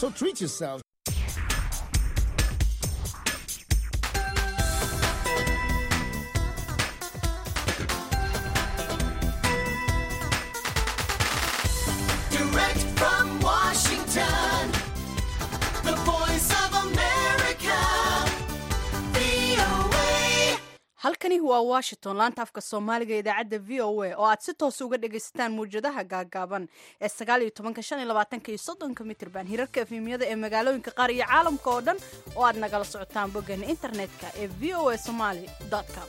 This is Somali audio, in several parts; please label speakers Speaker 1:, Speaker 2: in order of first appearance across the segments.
Speaker 1: So treat yourselves.
Speaker 2: Direct from Washington, the voice of America, VOA.
Speaker 3: halkani waa washington laanta afka soomaaliga idaacadda v o a oo aad si toos uga dhagaysataan muwjadaha gaagaaban ee sagaal iyo tobanka shan iyo labaatanka iyo soddonka mitrban hirarka efemiyada ee magaalooyinka qaar iyo caalamka oo dhan oo aad nagala socotaan boggeena internetka ee v o a somaly com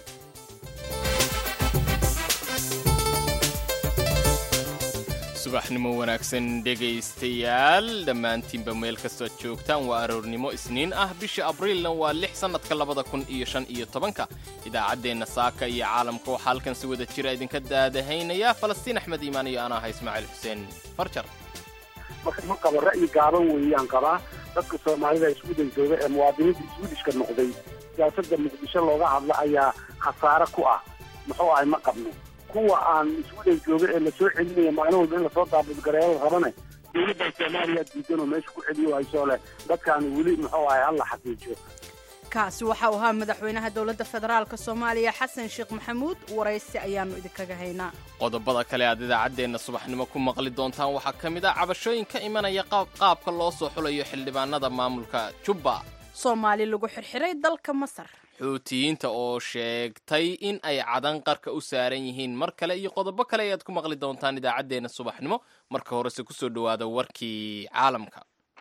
Speaker 4: subaxnimo wanaagsan dhegaystayaal dhammaantiinba meel kastoo joogtaan waa aroornimo isniin ah bisha abriilna waa lix sannadka labada kun iyo shan iyo tobanka idaacaddeenna saaka iyo caalamka waxaa halkan si wada jira idinka daadahaynaya falastiin axmed iimaan iyo anaa aha ismaaciil xuseen farjar
Speaker 5: marka ma qabo ra'yi gaaban weeyaan qabaa dadka soomaalida iswudan jooga ee muwaadiniinta iswidishka noqday siyaasadda muqdisho looga hadla ayaa khasaare ku ah muxuu ahay ma qabno kuwa aan iswudan jooga ee lasoo celinaya maalin walba in lasoo daabudgareeyo la rabane dowladda soomaaliya diidan oo meesha ku celiyo haysoo leh dadkaan weli muxuu ahay hala xaqiijiyo
Speaker 3: kaasi waxa uu ahaa madaxweynaha dowladda federaalk soomaaliya xasan sheekh maxamuud waraysi ayaanu idinkaga haynaa
Speaker 4: qodobada kale aad idaacaddeenna subaxnimo ku maqli doontaan waxaa ka mid ah cabashooyin ka imanaya qaab- qaabka loo soo xulayo xildhibaanada maamulka jubba
Speaker 3: soomaali lagu xirxiray dalka masar
Speaker 4: xuutiyiinta oo sheegtay in ay cadan qarka u saaran yihiin mar kale iyo qodobo kale ayaad ku maqli doontaan idaacaddeenna subaxnimo marka horese kusoo dhowaada warkii caalamka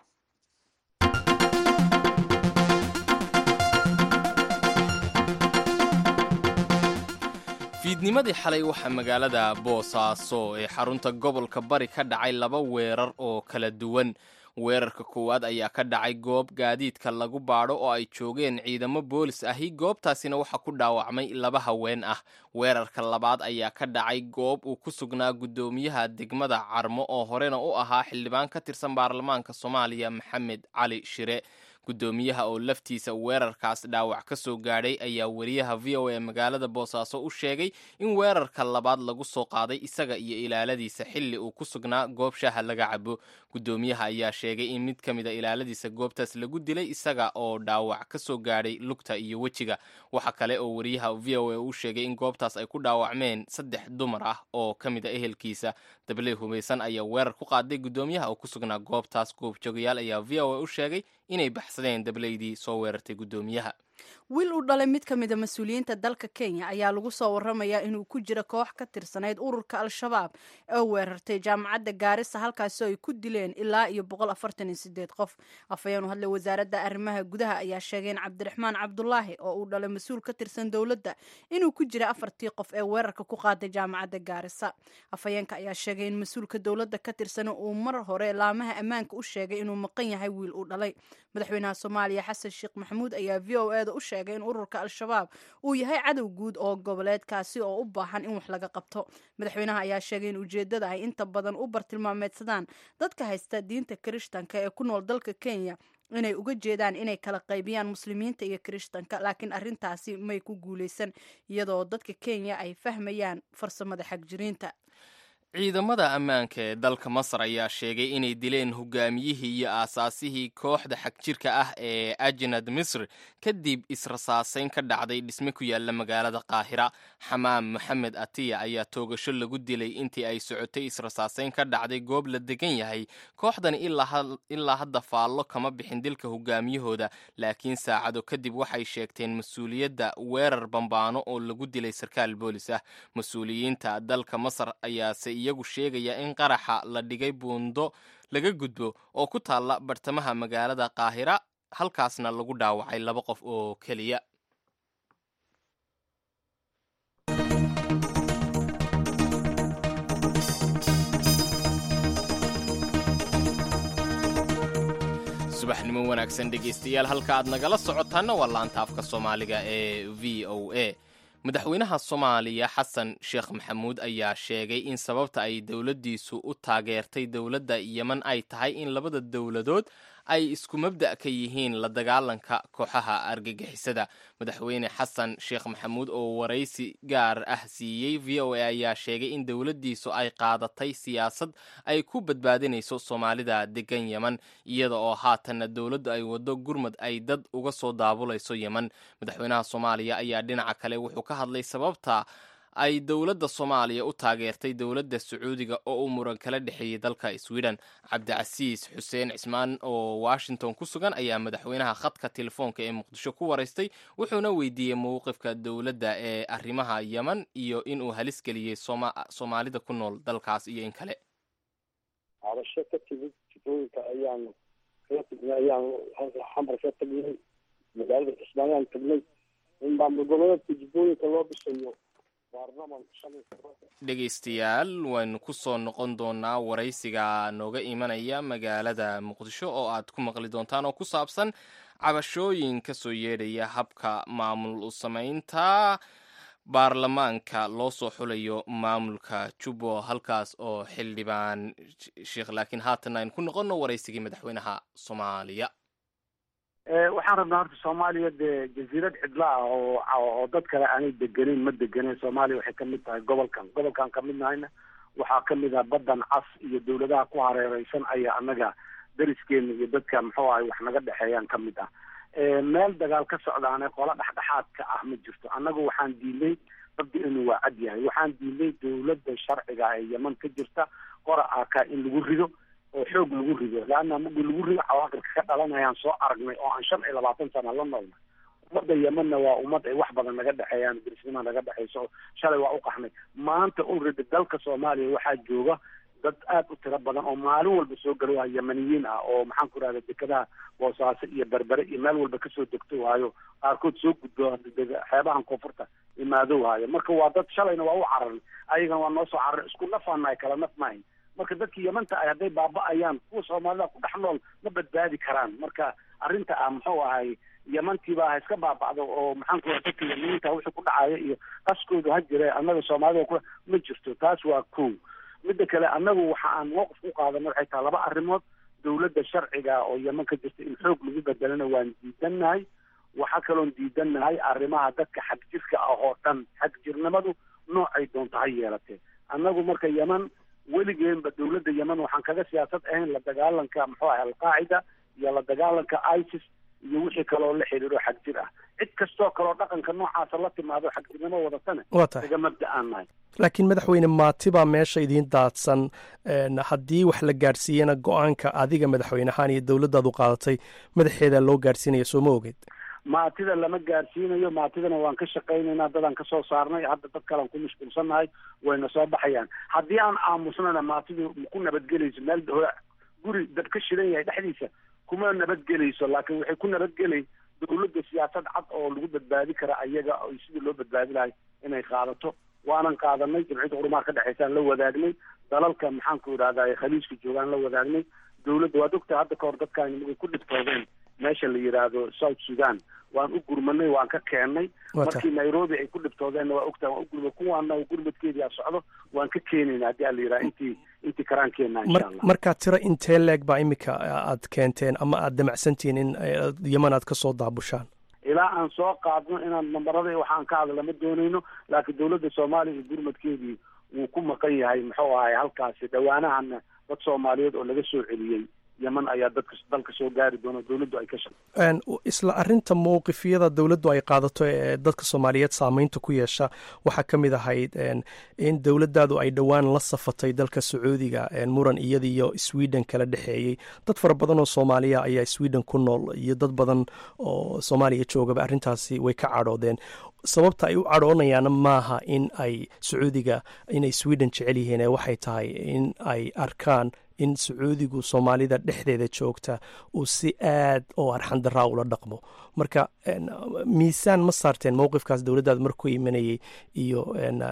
Speaker 4: fiidnimadii xalay waxaa magaalada boosaaso ee xarunta gobolka bari ka dhacay laba weerar oo kala duwan weerarka koowaad ayaa ka dhacay goob gaadiidka lagu baadho oo ay joogeen ciidamo boolis ahi goobtaasina waxaa ku dhaawacmay laba haween ah weerarka labaad ayaa ka dhacay goob uu ku sugnaa guddoomiyaha degmada carmo oo horena u ahaa xildhibaan ka tirsan baarlamaanka soomaaliya maxamed cali shire guddoomiyaha oo laftiisa weerarkaas dhaawac ka soo gaadhay ayaa wariyaha v o a magaalada boosaaso u sheegay in weerarka labaad lagu soo qaaday isaga iyo ilaaladiisa xilli uu ku sugnaa goob shaaha laga cabo guddoomiyaha ayaa sheegay in mid ka mid a ilaaladiisa goobtaas lagu dilay isaga oo dhaawac ka soo gaadhay lugta iyo wejiga waxa kale oo wariyaha v o a u sheegay in goobtaas ay ku dhaawacmeen saddex dumar ah oo ka mid a ehelkiisa dabley hubaysan ayaa weerar ku qaaday guddoomiyaha oo ku sugnaa goobtaas goobjoogayaal ayaa v o a u sheegay inay baxsadeen dableydii soo weerartay guddoomiyaha
Speaker 3: wiil uu dhalay mid ka mid a mas-uuliyiinta dalka kenya ayaa lagu soo waramayaa inuu ku jira koox ka tirsanayd ururka al-shabaab oo weerartay jaamacadda gaarisa halkaasoo ay ku dileen ilaa iyo boqol afartan iyo sideed qof afhayeen u hadlay wasaaradda arrimaha gudaha ayaa sheegay in cabdiraxmaan cabdulaahi oo uu dhalay mas-uul ka tirsan dowladda inuu ku jira afartii qof ee weerarka ku qaaday jaamacadda gaarisa afhayeenka ayaa sheegay in mas-uulka dowladda ka tirsan uu mar hore laamaha ammaanka u sheegay inuu maqan yahay wiil uu dhalay madaxweynaha soomaaliya xasan sheekh maxamuud ayaa v o e da u sheegay in ururka al-shabaab uu yahay cadow guud oo goboleedkaasi oo u baahan in wax laga qabto madaxweynaha ayaa sheegay in ujeeddada ay inta badan u bartilmaameedsadaan dadka haysta diinta kirishtanka ee ku nool dalka kenya inay uga jeedaan inay kala qaybiyaan muslimiinta iyo kirishtanka laakiin arrintaasi may ku guuleysan iyadoo dadka kenya ay fahmayaan farsamada xagjiriinta
Speaker 4: ciidamada ammaanka ee dalka masar ayaa sheegay inay dileen hogaamiyihii iyo aasaasihii kooxda xagjirka ah ee ajnad misr kadib israsaasayn ka dhacday dhisme ku yaala magaalada qaahira xamaam maxamed atiya ayaa toogasho lagu dilay intii ay socotay israsaasayn ka dhacday goob la degan yahay kooxdani ilaa hadda faallo kama bixin dilka hogaamiyahooda laakiin saacado kadib waxay sheegteen mas-uuliyadda weerar bambaano oo lagu dilay sarkaal boolis ah mas-uuliyiinta dalka masar ayaase iyagu sheegaya in qaraxa la dhigay buundo laga gudbo oo ku taalla bartamaha magaalada qaahira halkaasna lagu dhaawacay laba qof oo keliya subaxnimo wanaagsan dhegaystayaal halka aad nagala socotaanna waa laanta afka soomaaliga ee v o a madaxweynaha soomaaliya xasan sheekh maxamuud ayaa sheegay in sababta ay dowladdiisu u taageertay dowladda yeman ay tahay in labada dowladood ay isku mabda' ka yihiin la dagaalanka kooxaha argagixisada madaxweyne xasan sheekh maxamuud oo waraysi gaar ah siiyey v o a ayaa sheegay in dowladdiisu ay qaadatay siyaasad ay ku badbaadinayso soomaalida degan yeman iyada oo haatanna dowladdu ay waddo gurmad ay dad uga soo daabulayso yeman madaxweynaha soomaaliya ayaa dhinaca kale wuxuu ka hadlay sababta ay dowladda soomaaliya u taageertay dowladda sacuudiga oo uu muran kala dhexeeyey dalka sweden cabdicasiis xuseen cismaan oo washington ku sugan ayaa madaxweynaha khadka telefoonka ee muqdisho ku waraystay wuxuuna weydiiyey mowqifka dowladda ee arrimaha yeman iyo inuu halis geliyey soomaalida ku nool dalkaas iyo in kale
Speaker 1: cabasho ka timid jifooyinka ayaanu kala tagnay ayaanu xamar ka tagnay magaalada kismaayaan tagnay in maamul goboleedka jifooyinka loo dhisayo
Speaker 4: dhegaystayaal waynu ku soo noqon doonaa waraysiga nooga imanaya magaalada muqdisho oo aad ku maqli doontaan oo ku saabsan cabashooyin ka soo yeedhaya habka maamul u samaynta baarlamaanka loo soo xulayo maamulka jubbo halkaas oo xildhibaan sheekh laakiin haatan aynu ku noqonno waraysigii madaxweynaha soomaaliya
Speaker 5: waxaan rabnaa horta soomaaliya dee jasiirad cidla ah oo oo dad kale aanay degenayn ma degenayn soomaaliya waxay kamid tahay gobolkan gobolkan kamid nahayna waxaa kamid ah baddan cas iyo dawladaha ku hareereysan ayaa annaga dariskeena iyo dadka muxuu ahay wax naga dhexeeyaan kamid ah meel dagaal ka socdaane qola dhexdhexaadka ah ma jirto annagu waxaan diilay rabbi inuu waa cad yahay waxaan diilay dawladda sharciga ee yeman ka jirta qora aka in lagu rido oo xoog lagu rido leanna markii lagu rido cawaaqibka ka dhalanayaan soo aragnay oo aan shan iyo labaatan sana la noolnay ummadda yemanna waa ummad ay wax badan naga dhexeeyaan dirisnima naga dhexeyso shalay waa u qaxnay maanta ulredi dalka soomaaliya waxaa jooga dad aad u tiro badan oo maalin walba soo galo waa yemaniyiin ah oo maxaan ku rahda dekadaha boosaaso iyo berbere iyo meel walba kasoo degto waayo qaarkood soo gudbo xeebahan koonfurta imaado waayo marka waa dad shalayna waa u cararay ayagana waa noo soo cararay isku nafaanahay kala naf maahin marka dadkii yamanta ah hadday baaba-ayaan kuwa soomaalida ku dhex nool ma badbaadi karaan marka arrinta ah muxuu ahay yamantiiba ha iska baaba'do oo maxaan ku raha dadka yamaniinta wixii ku dhacaya iyo qaskoodu ha jire annaga soomaalida ku ma jirto taas waa kow midda kale annagu waxa aan mowqif ku qaadana waxay tahay laba arrimood dawladda sharciga oo yeman ka jirta in xoog lagu bedelana waan diidannahay waxaa kaloon diidannahay arrimaha dadka xagjirka ah oo dhan xagjirnimadu noocay doonto ha yeelatee annagu marka yeman weligeenba dawladda yeman waxaan kaga siyaasad ahayn la dagaalanka muxuu ahay alqaacida iyo la dagaalanka isis iyo wixii kaloo la xidhiidho xagjir ah cid kastoo kaloo dhaqanka noocaasa la timaado xagjirnimo wadatane
Speaker 6: waa tahay
Speaker 5: naga mabda aan nahay
Speaker 6: laakiin madaxweyne maati baa meesha idiin daadsan haddii wax la gaadhsiiyana go-aanka adiga madaxweynehaan iyo dowladdaadu qaadatay madaxeeda loo gaadhsiinaya soo ma ogeed
Speaker 5: maatida lama gaarsiinayo maatidana waan ka shaqaynaynaa dadaan kasoo saarnay hadda dad kalean ku mashquulsannahay wayna soo baxayaan haddii aan aamusnana maatidu ku nabadgelayso meel guri dad ka shidan yahay dhexdiisa kuma nabadgelayso laakiin waxay ku nabadgelay dawladda siyaasad cad oo lagu badbaadi kara ayaga sidii loo badbaadi lahay inay qaadato waanan qaadanay jamciyadda qurumaha ka dhexeysaan la wadaagnay dalalka maxaanku idhahdaa khaliijka joogaan la wadaagnay dawladda waad ogtahay hadda kahor dadkaan magay ku dhibtoodeen meesha la yidhaahdo south sudan waan u gurmanay waan ka keennay markii nairobi ay ku dhibtoodeenna waa ogtahay waan u gurmay kuwaana gurmadkeedii a socdo waan ka keenayna haddii a la yidhaha intii intii karaankeenna insha allah
Speaker 6: markaa tiro intee leeg baa imika aad keenteen ama aad damacsantihiin in yeman aad ka soo daabushaan
Speaker 5: ilaa aan soo qaadno inaan nambarada waxaan ka hadla ma doonayno laakiin dawladda soomaaliya iyo gurmadkeedii wuu ku maqan yahay muxuu ahay halkaasi dhawaanahana dad soomaaliyeed oo laga soo celiyey yeman ayaa dadka dalka soo gaari doona dawladdu ay ka shaqe
Speaker 6: isla arinta mowqifyada dowladdu ay qaadato ee dadka soomaaliyeed saameynta ku yeesha waxaa ka mid ahayd in dowladdaadu ay dhowaan la safatay dalka sacuudiga muran iyada iyo sweden kala dhexeeyey dad fara badan oo soomaaliya ayaa sweden ku nool iyo dad badan oo soomaaliya joogaba arrintaasi way ka cadhoodeen sababta ay u cadhoonayaana maaha in ay sacuudiga inay sweden jecel yihiin ee waxay tahay in ay arkaan in sacuudigu soomaalida dhexdeeda joogta uu si aad oo arxandaraa ula dhaqmo marka miisaan ma saarteen mowqifkaas dowladdaada markuu imanayay iyo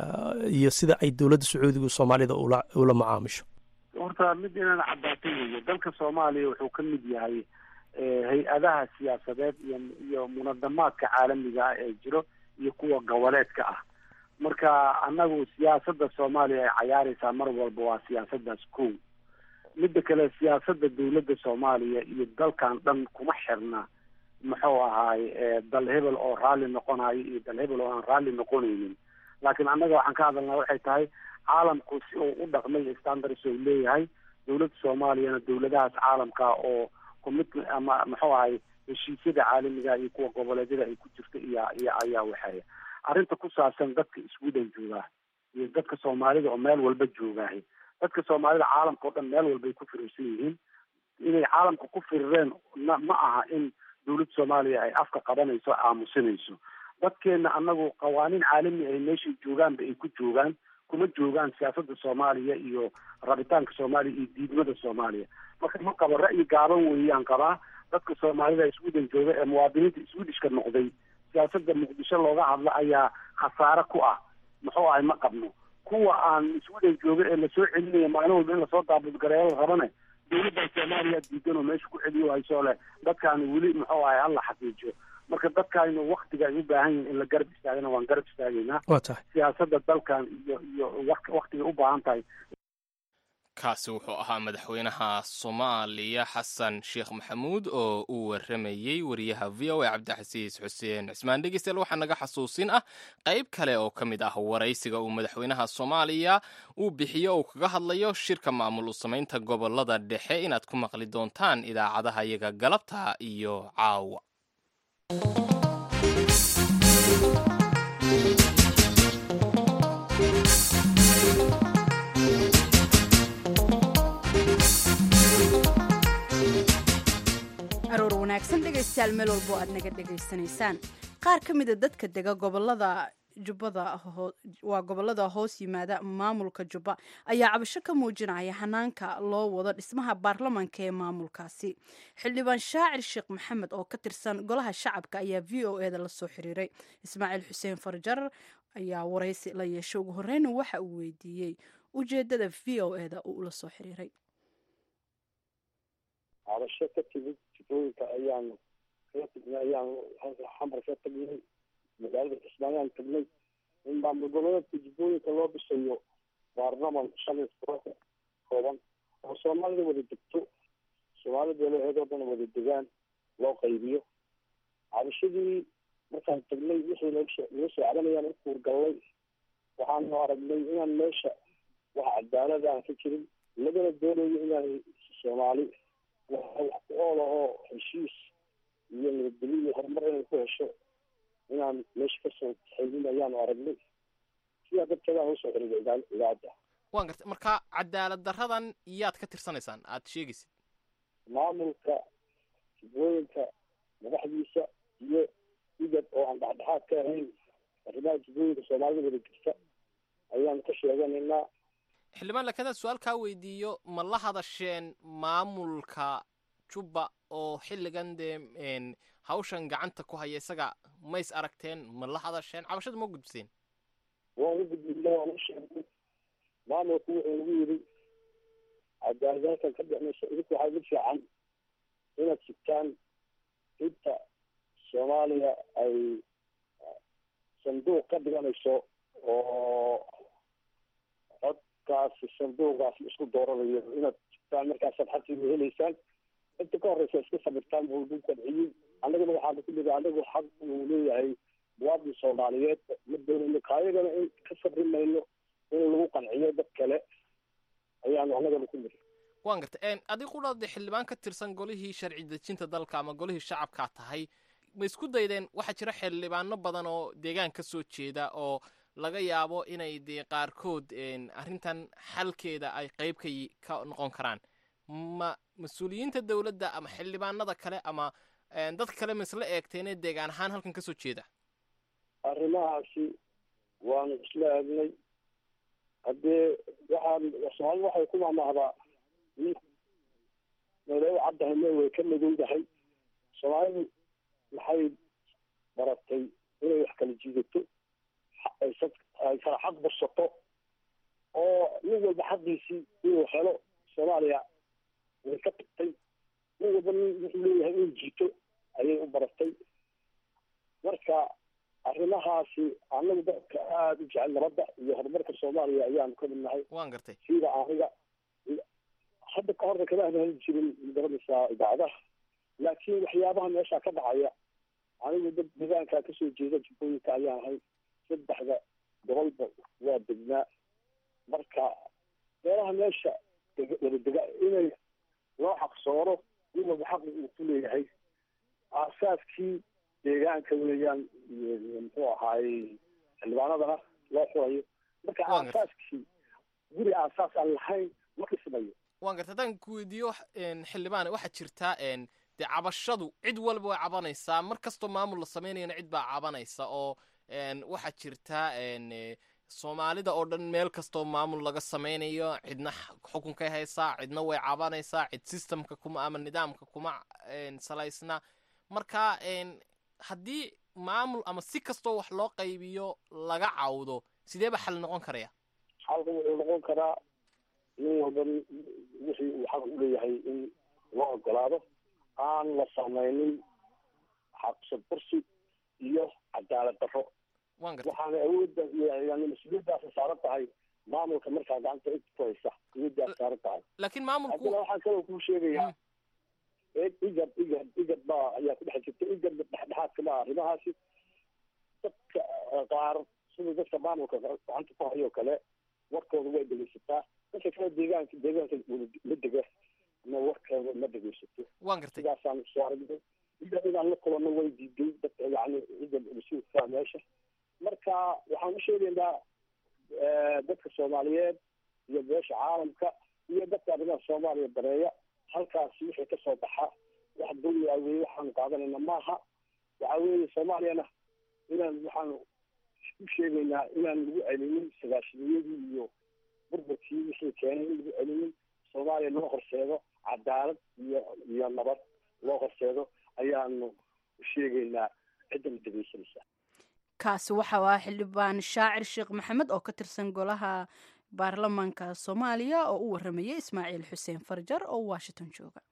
Speaker 6: iyo sida ay dowladda sacuudigu soomaalida ula ula macaamisho
Speaker 5: horta mid inaan caddaatay weeye dalka soomaaliya wuxuu ka mid yahay hay-adaha siyaasadeed iyo iyo munadamaadka caalamiga ah ee jiro iyo kuwa goboleedka ah marka annagu siyaasadda soomaaliya ay cayaaraysaa mar walba waa siyaasaddaas kow midda kale siyaasadda dawladda soomaaliya iyo dalkan dhan kuma xirna muxuu ahaay dal hebel oo raalli noqonayo iyo dal hebel oo aan raalli noqonaynin laakiin annaga waxaan ka hadalnaa waxay tahay caalamku si uu u dhaqmay standards uu leeyahay dawladda soomaaliyana dawladahaas caalamka oo commitment ama muxuu ahay heshiisyada caalamiga iyo kuwa goboleedyada ay ku jirta iyo iyo ayaa waxeeya arrinta ku saabsan dadka sweden joogaa iyo dadka soomaalida oo meel walba joogaahay dadka soomaalida caalamka oo dhan meel walbay ku firirsan yihiin inay caalamka ku firireen na ma aha in dawladda soomaaliya ay afka qabanayso aamusinayso dadkeena anagu qawaaniin caalami ay meeshay joogaanba ay ku joogaan kuma joogaan siyaasadda soomaaliya iyo rabitaanka soomaaliya iyo diidmada soomaaliya marka ma qabo ra'yi gaaban weeyaan qabaa dadka soomaalida sweden jooga ee muwaadiniinta swedishka noqday siyaasadda muqdisho looga hadla ayaa khasaare ku ah muxuu ahay ma qabno kuwa aan sweden jooga ee lasoo celinaya maalin walba in lasoo daabudgareeyo la rabane dawladda soomaaliya diidan oo meesha ku celiyo hayso leh dadkaani weli muxuu ahay hala xaqiijiyo marka dadkaani waktiga ay u baahan yihin in la garab istaagana waan garab istaagaynaa
Speaker 6: waa tahay
Speaker 5: siyaasadda dalkan iyo iyo waktigay u baahan tahay
Speaker 4: kaasi wuxuu ahaa madaxweynaha soomaaliya xasan sheekh maxamuud oo uu waramayey wariyaha v o a cabdixasiis xuseen cismaan dhegeystayaal waxaa naga xasuusin ah qayb kale oo ka mid ah waraysiga uu madaxweynaha soomaaliya uu bixiyo uu kaga hadlayo shirka maamul u samaynta gobolada dhexe inaad ku maqli doontaan idaacadaha iyaga galabta iyo caawa
Speaker 3: aroor wanaagsan dhegaystayaal meel walbo aad naga dhegaysanaysaan qaar ka mida dadka dega gobolada jubbada waa gobolada hoos yimaada maamulka jubba ayaa cabasho ka muujinaya hanaanka loo wado dhismaha baarlamanka ee maamulkaasi xildhibaan shaacir sheekh maxamed oo ka tirsan golaha shacabka ayaa v o e da lasoo xiriiray ismaaciil xuseen farjar ayaa waraysi la yeeshay ugu horeyna waxa uu weydiiyey ujeedada v o e da uu la soo xiriiray
Speaker 1: cabasho ka timid jubooyinka ayaanu kala tagnay ayaanu xamar ka tagnay magaalada kismaayaan tagnay in maamul goboleedka jubbooyinka loo dhisayo baarlaman shan iyo tobanka kooban oo soomaalida wada degto soomaalida beelaheedoo dhan wada degaan loo qaybiyo cabashadii markaan tagnay wixii laga soo cabanayaan u kuurgallay waxaanu aragnay inaan meesha wax cadaalad aan ka jirin lagana doonayo inaan soomaali wax ku oola oo heshiis iyo nabadgelyo iyo horumar inay ku hesho inaan meesha kasoo xeylin ayaanu aragnay sidaa darteedaan usoo xiriiray idaacadda
Speaker 4: waan gartay marka cadaalad daradan yaad ka tirsanaysaan aad sheegaysid
Speaker 1: maamulka jubbooyinka madaxdiisa iyo igad oo aan dhexdhexaad ka ahayn arrimaha jubbooyinka soomaalida wada jirta ayaanu ka sheeganaynaa
Speaker 4: xildhibaan laakiin su-aal kaa weydiiyo ma la hadasheen maamulka jubba oo xilligan dee hawshan gacanta ku haya isaga mays aragteen ma la hadasheen cabashada ma gudbiseen
Speaker 1: waan u gudbinay waan u sheegnay maamulku wuxuu nagu yidhi cadaalad halkan ka dhexmayso idinku waxaa ugu fiican inaad sigtaan inta soomaaliya ay sanduuq ka dhiganayso oo codkaasi sanduuqaas isku dooranayo inaad sigtaan markaasaad xaqiiga helaysaan inta ka horeysa iska sabirtaan buu lagu kadciyey annagana waxaanu ku nidhi anagu xaq uu leeyahay muwaadin soomaaliyeed ma doonayno kaayagana in ka sabri mayno in lagu qanciyo dad kale ayaanu annagana ku nidhi
Speaker 4: waan gartay adigu qudhaade xildhibaan ka tirsan golihii sharci dejinta dalka ama golihii shacabkaa tahay ma isku daydeen waxaa jira xildhibaano badan oo deegaan ka soo jeeda oo laga yaabo inay dee qaarkood arrintan xalkeeda ay qayb ka ka noqon karaan ma mas-uuliyiinta dowladda ama xildhibaanada kale ama dad kale ma isla eegteenee deegaan ahaan halkan kasoo jeeda
Speaker 1: arrimahaasi waanu isla eegnay haddee waxaan soomaalida waxay ku mamahdaa meelay u caddahay meel way ka madowdahay soomaalidu maxay baratay inay wax kala jiidato ay kala xaq bursato oo nin walba xaqiisii inuu helo soomaaliya way ka tagtay nin walba nin wuxuu leeyahay inuu jiito ayay u baratay marka arrimahaasi anagu dadka aada u jecel nabadda iyo horumarka soomaaliya ayaanu ka midnahay
Speaker 4: waan gartay
Speaker 1: sida aniga hadda ka horna kama hadli jirin magaranaysaa idaacadaha laakiin waxyaabaha meesha ka dhacaya anigu dad deegaankaa kasoo jeeda jubbooyinka ayaan ahay saddexda gobolba waa degnaa marka meelaha meesha wada dega inay loo xaqsooro nin walba xaq uu ku leeyahay aasaaskii deegaanka weeyaan muxuu ahaayey xildhibaanadana loo xurayo marka
Speaker 4: Waa gartay.
Speaker 1: aasaaskii guri aasaas aan lahayn ma dhismayo
Speaker 4: waan garta haddaan ku weydiiyo wax- een, xildhibaan waxaa jirtaa een, dee cabashadu cid walba way cabanaysaa mar kastoo maamul la samaynayana cid baa cabanaysa oo een, waxaa jirtaa een, eh, soomaalida oo dhan meel kastoo maamul laga samaynayo cidna x- xukunkay haysaa cidna way cabanaysaa cid systemka kuma ama nidaamka kuma een, salaysna marka een, haddii maamul ama si kastoo wax loo qaybiyo laga cawdo sidee ba xal noqon karaya
Speaker 1: xalka wuxuu noqon karaa nin walba wixii uu xaq u leeyahay in loo ogolaado aan la samaynin xaqsad bursi iyo cadaalad darro
Speaker 4: waan garta
Speaker 1: waxaana awoodda yani mas-uuliyaddaasi saaran tahay maamulka markaa gacanta cid ku haysa awooddaas saaran tahay
Speaker 4: laakiin maamulku
Speaker 1: haddana waxaan kaloo kuu sheegayaa igad igad igad baa ayaa ku dhex jirta igad dhexdhexaadka ma arrimahaasi dadka eh, qaar sida dadka maamulka gacanta ku hayo kale warkooda way dhegeysataa dadka kale deegaanka deegaanka wada- la dega na warkooda ma dhegeysato
Speaker 4: waan gartay
Speaker 1: sidaasaan soo aragnay igad inaan la kulanno way diiday dadka yani igad mas-uulka meesha marka waxaan u sheegaynaa eh, dadka soomaaliyeed iyo beesha caalamka iyo dadka arrimaha soomaaliya dareeya halkaasi wixii kasoo baxa wax dulmi ah weye waxaanu qaadanayna maaha waxa weeye soomaaliyana inaan waxaanu u sheegaynaa inaan lagu celinin sagaashaniyadii iyo burburkii wixii keenay in lagu celinin soomaaliya loo horseedo cadaalad iyo iyo nabad loo horseedo ayaanu sheegaynaa cidda la dhegeysanaysa
Speaker 3: kaasi waxa waa xildhibaan shaacir sheekh maxamed oo ka tirsan golaha baarlamaanka soomaaliya oo u waramayay ismaaciil xuseen farjar oo washington jooga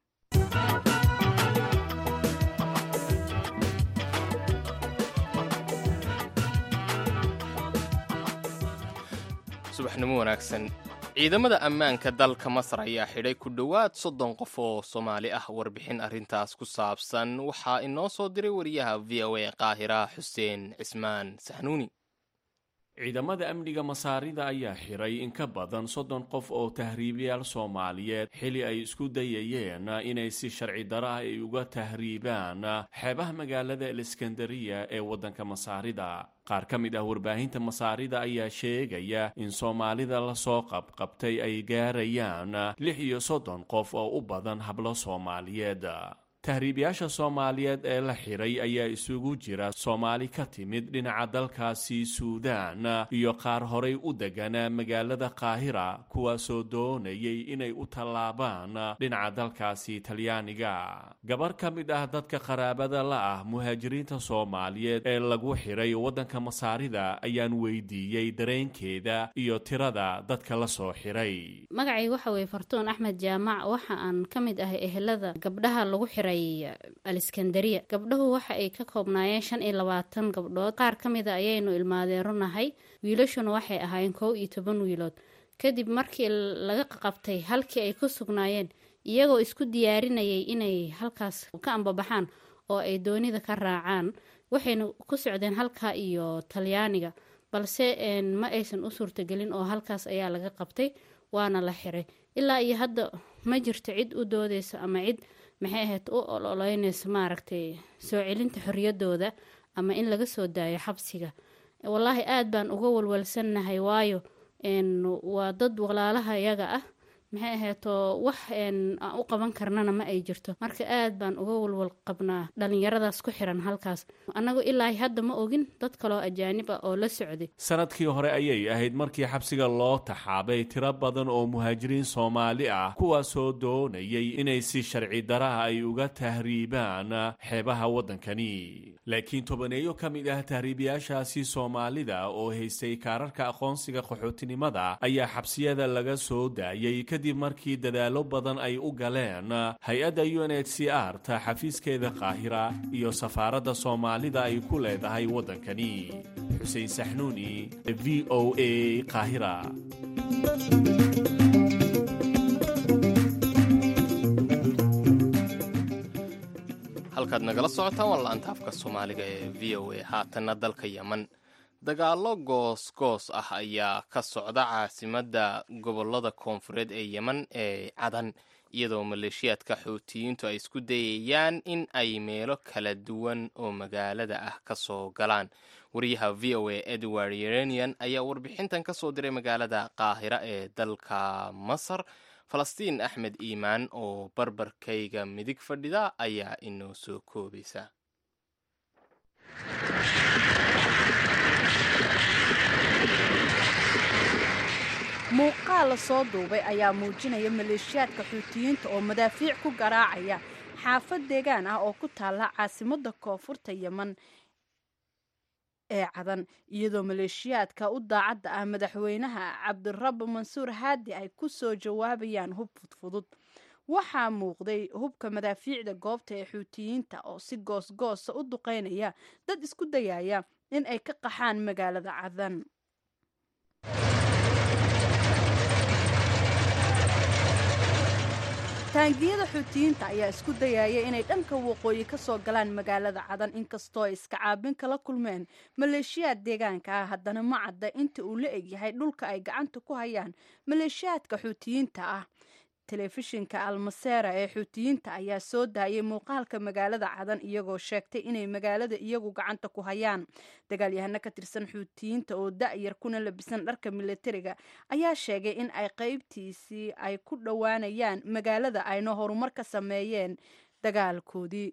Speaker 4: subaxnimo wanaagsan ciidamada ammaanka dalka masar ayaa xidhay ku dhowaad soddon qof oo soomaali ah warbixin arrintaas ku saabsan waxaa inoo soo diray wariyaha v o a qaahira xuseen cismaan saxnuuni
Speaker 7: ciidamada amniga masaarida ayaa xiray in ka badan soddon qof oo tahriibayaal soomaaliyeed xili ay isku dayayeen inay si sharci daro ah ay uga tahriibaan xeebaha magaalada aleskandariya ee waddanka masaarida qaar ka mid ah warbaahinta masaarida ayaa sheegaya in soomaalida lasoo qabqabtay ay gaarayaan lix iyo soddon qof oo u badan hablo soomaaliyeed tahriibayaasha soomaaliyeed ee la xiray ayaa isugu jira soomaali ka timid dhinaca dalkaasi suudaan iyo qaar horay u deganaa magaalada qaahira kuwaasoo doonayay inay u tallaabaan dhinaca dalkaasi talyaaniga gabar ka mid ah dadka qaraabada la ah muhaajiriinta soomaaliyeed ee lagu xiray waddanka masaarida ayaan weydiiyey dareenkeeda iyo tirada dadka la soo xiray
Speaker 8: magacayga waxa weeye fartuun axmed jaamac waxa aan ka mid ahay ehelada gabdhaha lagu xiray aliskandariya gabdhahu waxa ay ka koobnaayeen shan iyo labaatan gabdhood qaar ka mida ayaynu ilmaadeerunahay wiilashuna waxay ahaayeen kow iyo toban wiilood kadib markii laga qabtay halkii ay ku sugnaayeen iyagoo isku diyaarinayay inay halkaas ka ambabaxaan oo ay doonida ka raacaan waxayna ku socdeen halka iyo talyaaniga balse een, ma aysan u suurtagelin oo halkaas ayaa laga qabtay waana la xiray ilaa iyo hadda ma jirto cid u doodeysa ama cid maxay ahayd u ololeyneysa maaragtay soo celinta xoriyadooda ama in laga soo daayo xabsiga wallaahi aada baan uga walwalsannahay waayo een, waa dad walaalaha iyaga ah maxay ahaydoo wax een, aan u qaban karnana ma ay jirto marka aada baan uga walwal qabnaa dhalinyaradaas ku xiran halkaas annagu ilaa hadda ma ogin dad kaloo ajaanib ah oo la socday
Speaker 7: sanadkii hore ayay ahayd markii xabsiga loo taxaabay tiro badan oo muhaajiriin soomaali ah kuwaasoo doonayay inay si sharci daraha ay uga tahriibaan xeebaha waddankani laakiin tobaneeyo ka mid ah tahriibayaashaasi soomaalida oo haystay kaararka aqoonsiga qaxootinimada ayaa xabsiyada laga soo daayay kadib markii dadaallo badan ay u galeen hay-adda u n h c r ta xafiiskeeda qaahira iyo safaaradda soomaalida ay ku leedahay waddankani xuseen saxnuuni v o a qaahira
Speaker 4: halkaad nagala socotaan waa la-anta afka soomaaliga ee v o a haatanna dalka yeman dagaallo goos-goos ah ayaa ka socda caasimadda gobolada koonfureed ee yeman ee cadan iyadoo maleeshiyaadka xuutiyiintu ay isku dayayaan in ay meelo kala duwan oo magaalada ah ka soo galaan wariyaha v o a edward yerenian ayaa warbixintan ka soo diray magaalada qaahira ee dalka masar falastiin axmed iimaan oo barbarkayga midig fadhida ayaa inoo soo koobaysa
Speaker 3: muuqaal la soo duubay ayaa muujinaya maleeshiyaadka xuutiyiinta oo madaafiic ku garaacaya xaafad deegaan ah oo ku taalla caasimadda koonfurta yeman ee cadan iyadoo maleeshiyaadka u daacadda ah madaxweynaha cabdirabbi mansuur haadi ay ku soo jawaabayaan hub fudfudud waxaa muuqday hubka madaafiicda goobta ee xuutiyiinta oo si goosgoosa u duqeynaya dad isku dayaya in ay ka qaxaan magaalada cadan taangiyada xuutiyiinta ayaa isku dayaya inay dhanka waqooyi ka soo galaan magaalada cadan inkastoo ay iska caabin kala kulmeen maleeshiyaad deegaanka ah haddana ma cadda inta uu la egyahay dhulka ay gacanta ku hayaan maleeshiyaadka xuutiyiinta ah telefishinka almaseera ee xuutiyiinta ayaa soo daayay muuqaalka magaalada cadan iyagoo sheegtay inay magaalada iyagu gacanta ku hayaan dagaalyahano ka tirsan xuutiyiinta oo da-yar kuna labisan dharka militariga ayaa sheegay in ay qeybtiisii ay ku dhowaanayaan magaalada ayna horumar ka sameeyeen dagaalkoodii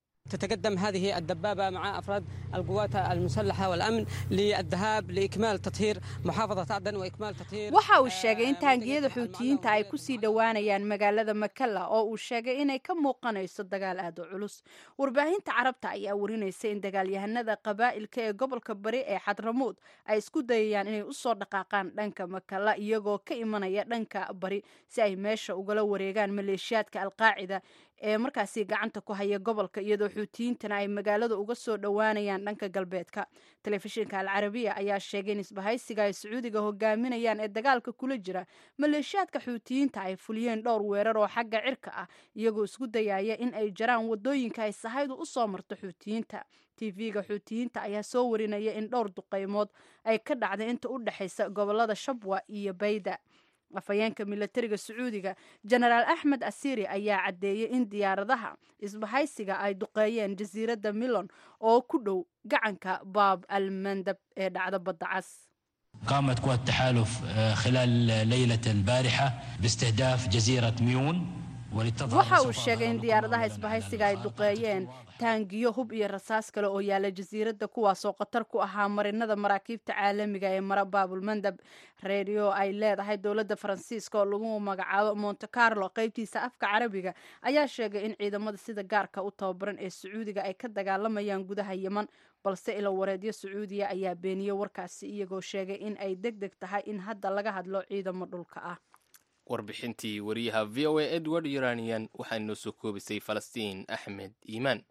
Speaker 9: تتقدم هذه الدبابة مع أفراد القوات المسلحة والأمن للذهاب لإكمال تطهير محافظة عدن وإكمال تطهير
Speaker 3: waxa uu sheegay in taangiyada xuutiyiinta ay kusii dhowaanayaan magaalada makalla oo uu sheegay inay ka muuqanayso dagaal aad u culus warbaahinta carabta ayaa warinaysa in dagaalyahanada qabaa'ilka ee gobolka bari ee xadramuud ay isku dayayaan inay usoo dhaqaaqaan dhanka makalla iyagoo ka imanaya dhanka bari si ay meesha ugala wareegaan maleeshiyaadka alqaacida ee markaasi gacanta ku haya gobolka iyadoo xuutiyiintana ay magaalada uga soo dhowaanayaan dhanka galbeedka telefishinka alcarabiya ayaa sheegay in isbahaysiga ay sacuudiga hogaaminayaan ee dagaalka kula jira maleeshiyaadka xuutiyiinta ay fuliyeen dhowr weerar oo xagga cirka ah iyagoo isku dayaya in ay jaraan wadooyinka ay sahaydu u soo marto xuutiyiinta tv-ga xuutiyiinta ayaa soo warinaya in dhowr duqeymood ay ka dhacday inta u dhexaysa gobolada shabwa iyo bayda afhayeenka milatariga sacuudiga jenaraal axmed asiri ayaa caddeeyey in diyaaradaha isbahaysiga ay duqeeyeen jasiiradda milon oo ku dhow gacanka baab al mandab ee dhacda badda cas
Speaker 10: قامت قوات التحالف آه، خلال ليلة البارحة باستهداف جزيرة ميون وللتظاهر
Speaker 3: waxa uu
Speaker 10: سوف
Speaker 3: sheegay in
Speaker 10: أظهر
Speaker 3: diyaaradaha
Speaker 10: لكم
Speaker 3: isbahaysiga ay
Speaker 10: أولاً
Speaker 3: duqeeyeen taangiyo hub iyo rasaas kale oo yaala jasiiradda kuwaasoo khatar ku ahaa marinada maraakiibta caalamiga ee mara baabulmandab redio ay leedahay dowladda faransiiska oo lagu magacaabo monte carlo qeybtiisa afka carabiga ayaa sheegay in ciidamada sida gaarka u tababaran ee sacuudiga ay ka dagaalamayaan gudaha yeman balse ilo wareedyo sacuudiya ayaa beeniyey warkaasi iyagoo sheegay in ay deg deg tahay in hadda laga hadlo ciidamo dhulka ah
Speaker 4: warbixintii wariyaha v o a edward uranian waxaa inoo soo koobisay falastiin axmed iimaan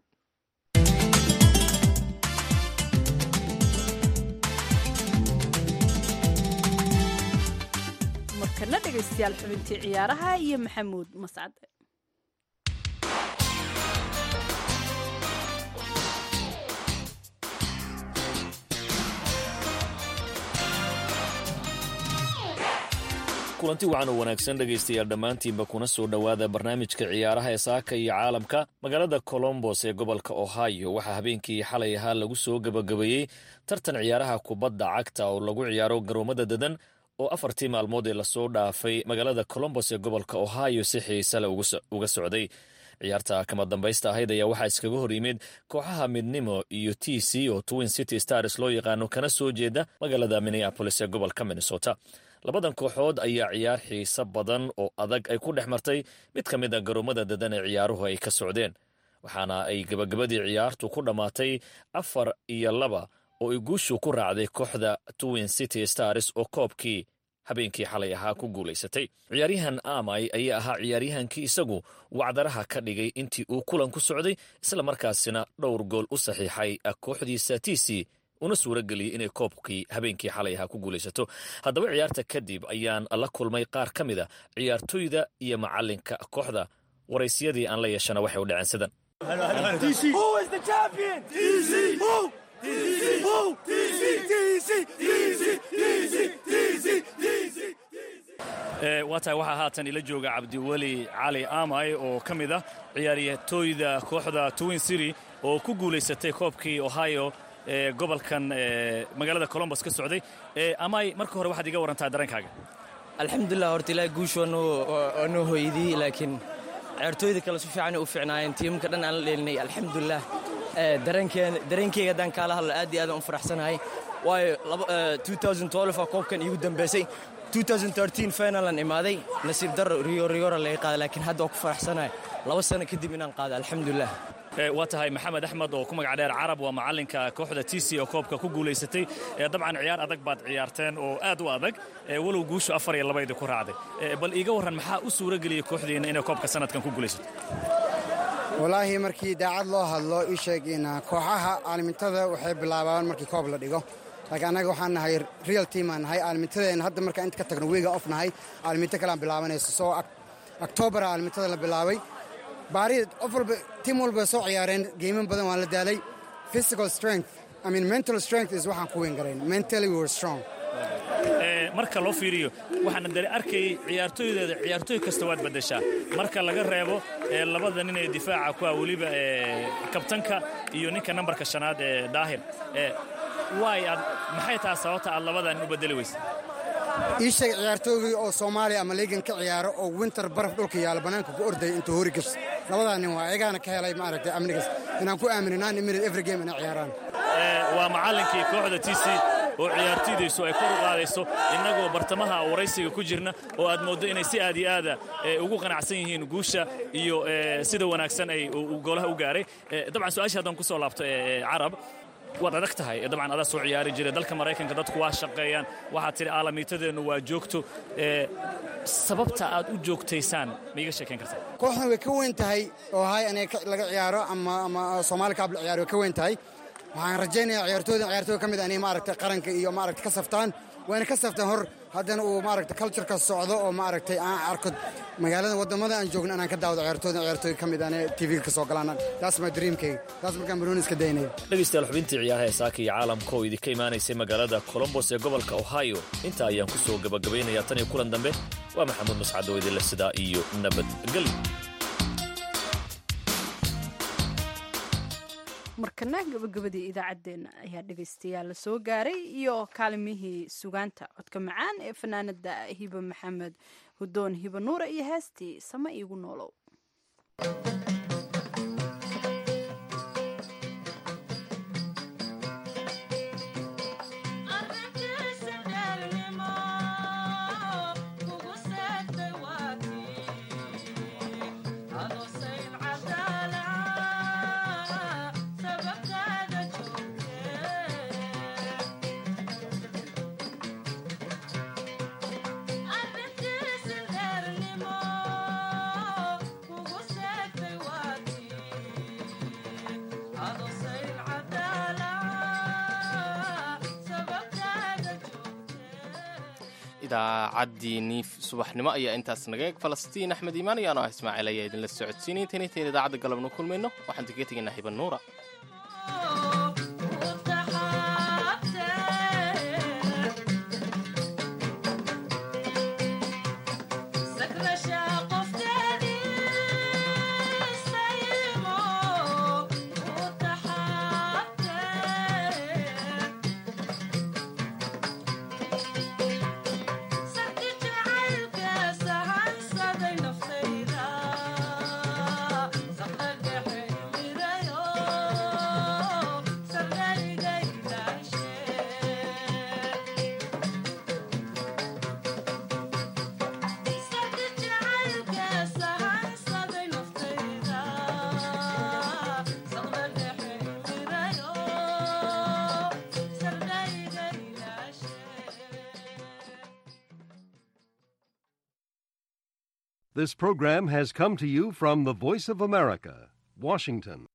Speaker 3: markana dhegaystayaal xubintii ciyaaraha iyo maxamuud mascade
Speaker 11: kulanti wacan oo wanaagsan dhegaystayaal dhammaantiinba kuna soo dhowaada barnaamijka ciyaaraha ee saaka iyo caalamka magaalada colombos ee gobolka ohio waxaa habeenkii xalay ahaa lagu soo gebagabeeyey tartan ciyaaraha kubadda cagta oo lagu ciyaaro garoomada dadan oo afartii maalmood ee lasoo dhaafay magaalada colombos ee gobolka ohio si xiisale uga socday ciyaarta kama dambaysta ahayd ayaa waxaa iskaga hor yimid kooxaha midnimo iyo t c oo twin city stars loo yaqaano kana soo jeeda magaalada minneapolis ee gobolka minnesota labadan kooxood ayaa ciyaar xiiso badan oo adag ay ku dhex martay mid ka mid a garoomada dadan ee ciyaaruhu ay ka socdeen waxaana ay gebagabadii ciyaartu ku dhammaatay afar iyo laba oo ay guushu ku raacday kooxda twin city stars oo koobkii habeenkii xalay ahaa ku guulaysatay ciyaaryahan amay ayaa ahaa ciyaaryahankii isagu wacdaraha ka dhigay intii uu kulan ku socday isla markaasina dhowr gool u saxiixay kooxdiisa t c una suura geliyey inay koobkii habeenkii xalay ahaa ku guulaysato haddaba ciyaarta kadib ayaan la kulmay qaar ka mid a ciyaartoyda iyo macalinka kooxda waraysyadii aan la yeeshana waxay u dhaceen sidan waa tahay waxaa haatan ila jooga cabdiweli cali amay oo ka mid ah ciyaariyatooyda kooxda twin city oo ku guulaysatay koobkii ohio ee gobolkan magaalada colombos ka socday amay marka hore waxaad iga warantaa dareenkaaga
Speaker 12: alxamdulilah horta ilaahay guushu waa noo hooydiyey laakiin ciyaartooyda kale si fiicanay u fiicnaayeen tiimka dhan aan la dheelinay alxamdulilah dareenkeyga haddaan kaala hadlo aad iyo aadaan u faraxsanahay waayo a koobkan iigu dambeysay finalan imaaday nasiib daro riyo riyora laga qaada laakiin hadda waa ku faraxsanahay laba sano kadib inaan qaado alxamdulilah
Speaker 11: waa tahay maxamed axmed oo ku magac dheer carab waa macalinka kooxda t c oo koobka ku guulaysatay dabcan ciyaar adag baad ciyaarteen oo aad u adag walow guushu afar iyo labaydi ku raacday bal iiga warran maxaa u suuro geliyey kooxdiinna inay koobka sanadkan ku guulaysato
Speaker 13: walaahi markii daacad loo hadlo ii sheegin kooxaha caalimintada waxay bilaabaan markii koob la dhigo laakiin annaga waxaan nahay real team aan nahay caalimiintadeenna hadda markaan inta ka tagno weega off nahay caalimiinto kale aan bilaabanayso soo octoobar caalimiintada la bilaabay baari qof walba tiim walba soo ciyaareen geeman badan waan la daalay physical strength i mean mental strength is waxaan ku weyn garayn mentally we were strong
Speaker 11: marka loo fiiriyo waxaana dare arkayay ciyaartooydeeda ciyaartooy kasta waad beddeshaa marka laga reebo labada nin ee difaaca ku ah weliba kabtanka iyo ninka nambarka shanaad ee daahir waay aad maxay taha sababta aad labadan u beddeli weysa
Speaker 13: ii sheeg ciyaartoygii oo soomaaliya ama liigan ka ciyaaro oo winter baraf dhulka yaalla bannaanka ku ordaya intuu hori gas labadaa nin waa ayagaana ka helay maaragtay amnigas inaan ku aamino nine minute every game inay ciyaaraan
Speaker 11: waa macallinkii kooxda t c oo ciyaartoydaysu ay kor u qaadayso innagoo bartamaha waraysiga ku jirna oo aad mooddo inay si aad iyo aada ugu qanacsan yihiin guusha iyo sida wanaagsan ay golaha u gaaray dabcan su-aashii haddaan ku soo laabto carab waad adag tahay dabcan adaa soo ciyaari jiray dalka maraykanka dadku waa shaqeeyaan waxaad tidhi aalamiitadeennu waa joogto sababta aad u joogtaysaan ma iga sheekayn kartaa
Speaker 13: kooxdan way ka weyn tahay oo hay aniga laga ciyaaro ama ama soomaali kaab la ciyaaro way ka weyn tahay waxaan rajaynayaa ciyaartooydan ciyaartooy ka mid inay maaragtay qaranka iyo maaragtay ka saftaan wayna ka saftaan hor haddana uu maaragtay cultureka socdo oo maaragtay aan arko magaalada waddamada aan joogno inaan ka daawado ciyaartooydan ciyaartooy ka mid ane tv-ga ka soo galaan taas my dreamkayga taas markaan banooni iska daynaya
Speaker 11: dhegaystayaal xubintii ciyaaraha ee saaka iyo caalamka oo idinka imaanaysay magaalada colombos ee gobolka ohio intaa ayaan ku soo gabagabaynayaa tan iyo kulan dambe waa maxamuud mascad oo idinle sidaa iyo nabadgelyo
Speaker 3: markana gabagabadii idaacaddeenna ayaa dhegaystayaal la soo gaaray iyo kaalimihii sugaanta codka macaan ee fanaanada hiba maxamed hudoon hiba nuura iyo heestii sama iigu noolow
Speaker 4: idaacaddii subaxnimo ayaa intaas naga eeg falastiin axmed iimaan iyo anoo ah ismaaciil ayaa idinla socodsiinay intayn intayn idaacadda galabnu kulmayno waxaan kaga tegaynaa hiban nuura
Speaker 14: This program has come to you from the Voice of America, Washington.